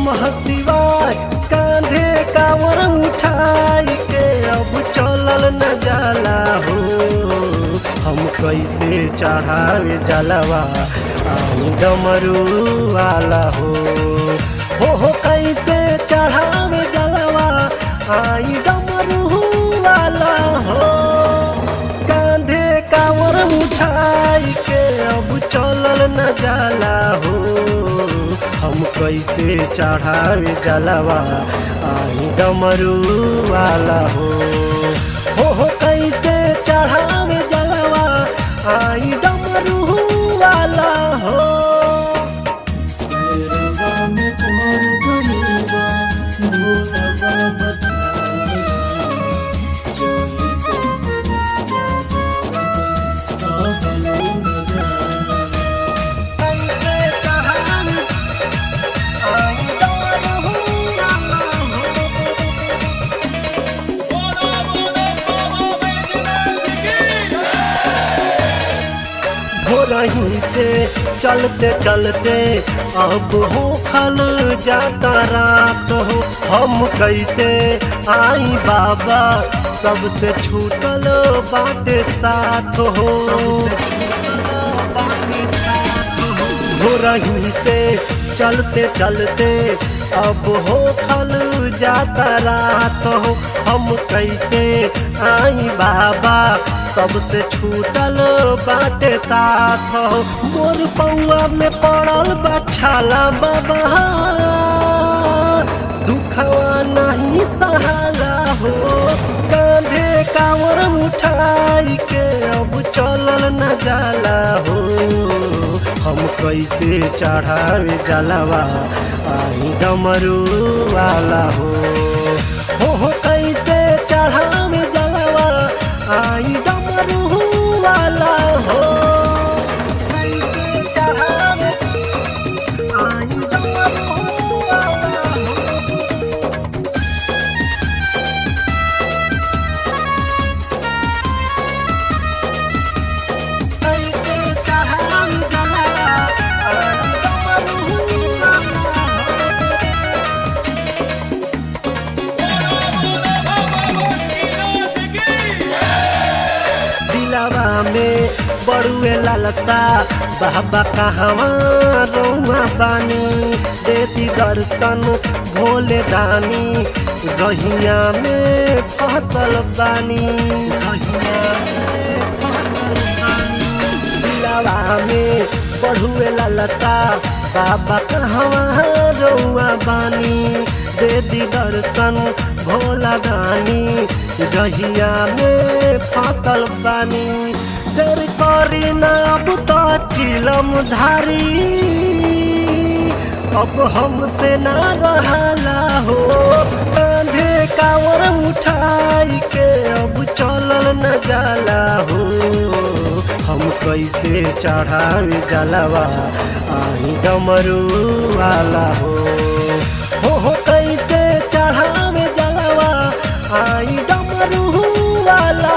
नमः शिवाय कांधे कांवर उठाई के अब चलल न जाला हो हम कैसे चढ़ावे जलवा आई डमरू वाला हो हो हो कैसे चढ़ावे जलवा आई डमरू वाला हो कांधे कांवर उठाई के अब चलल न जाला हो हम कैसे चढ़ावे जलवा आई डमरू वाला हो हो हो कैसे चढ़ावे जलवा आई डमरू वाला हो कैसे चढ़ावे आई डमरू वाला हो बोलो बोलो बाबा बैजनाथ की भोरही से चलते चलते अब हो खल जाता रात हो हम कैसे आई बाबा सबसे छूटल बाटे साथ हो भोरही से चलते चलते अब हो खल जाता रात हो हम कैसे आई बाबा सबसे छूटल बाटे साथ हो मोर पौआ में पड़ल बा छाला बाबा दुखवा नहीं सहाला हो कांधे कांवर उठाई के अब चलल न जाला हो हम कैसे चढ़ावे जलवा आई डमरू वाला हो हो हो कैसे चढ़ावे जलवा आई डमरू वाला हो कैसे चढ़ावे आई डमरू वाला हो कैसे चढ़ावे जलवा आई डमरू वाला हो बोलो बोलो बाबा बैजनाथ की दिलवा में बड़ुए लालसा बाबा कहवा रौआ बानी देती दर्शन भोले दानी गहिया में फसल बानी गहिया में फसल बानी दिलवा में बढ़ुए लालसा बाबा कहवा रौआ बानी दे दी दर्शन भोला दानी गहिया में फसल बानी देर करी ना अब तो चिलम धारी अब हमसे ना रहाला हो कांधे कांवर उठाई के अब चलल न जाला हो हम कैसे चढ़ावे जलवा आई डमरू वाला हो हो हो कैसे चढ़ावे जलवा आई डमरू वाला